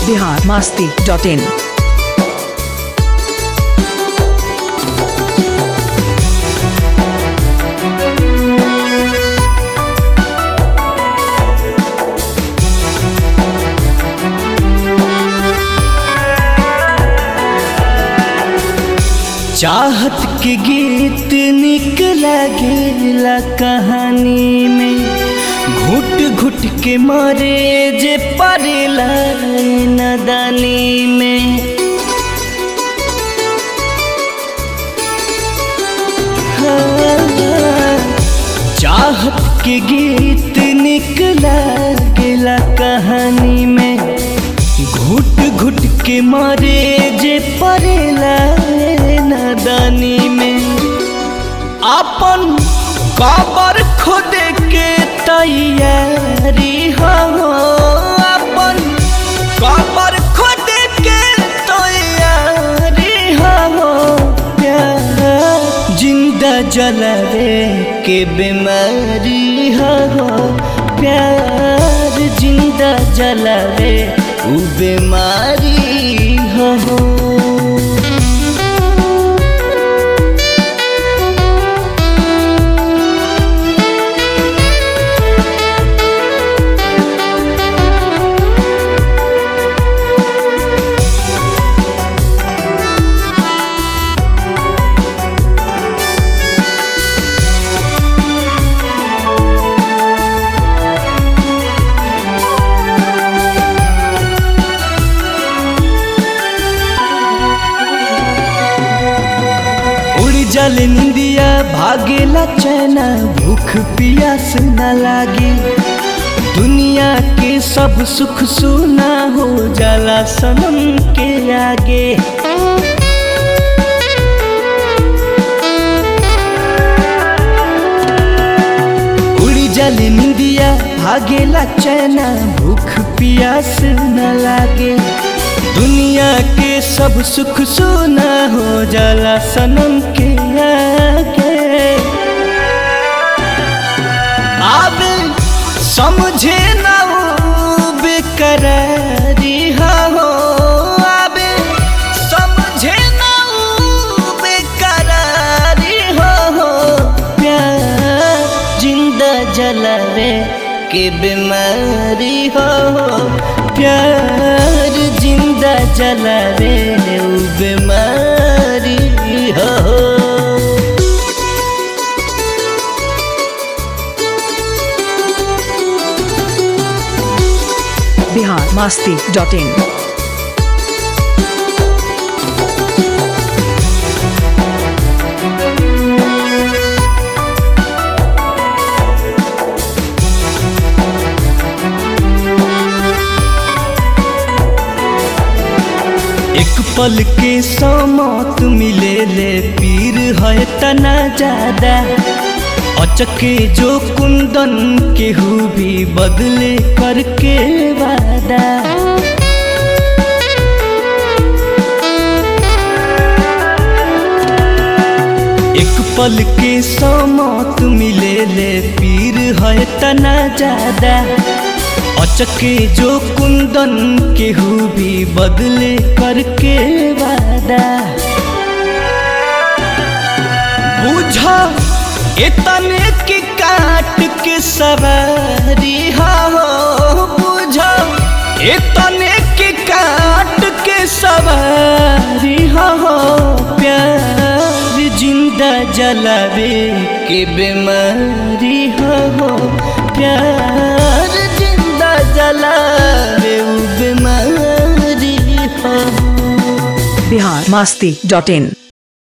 Bihar Masti dot in चाहत के गीत निक लगेला कहानी में घुट घुट के मारे जे पड़ेला नदानी में हाँ, चाहत के गीत निक लगेला कहानी में घुट घुट के मारे जे पड़ेला नदानी में अपन काबर खुद के तैयारी हो अपन काबर खुद के तैयारी हो प्यार जिंदा जलावे के बीमारी हो प्यार जिंदा जलावे उ बीमारी हो उड़ जल निंदिया भागेला चैना भूख पियास न लागे दुनिया के सब सुख सुना हो जाला सनम के आगे उड़ी जल निंदिया भागेला चैना भूख पियास न लागे दुनिया के सब सुख सुना हो जाला सनम के आगे आवे समझे ना वो बेकरारी हो आवे समझे ना वो बेकरारी हो प्यार जिंदा जलावे के बीमारी हो प्यार जिंदा जलावे उ बीमारी हो बिहार मास्ती डॉट इन एक पल के समौत मिले ले पीर है तना ज्यादा अचके जो कुंदन केहू भी बदले करके वादा एक पल के समौत मिले ले पीर है तना ज्यादा अचके जो कुंदन केहू भी बदले करके वादा बुझा इतने के काट के सवारी हो बुझा इतने के काट के सवारी हो प्यार जिंदा जलावे के बीमारी हो प्यार जिंदा जलावे उ बीमारी हो बिहार मास्ती डॉट इन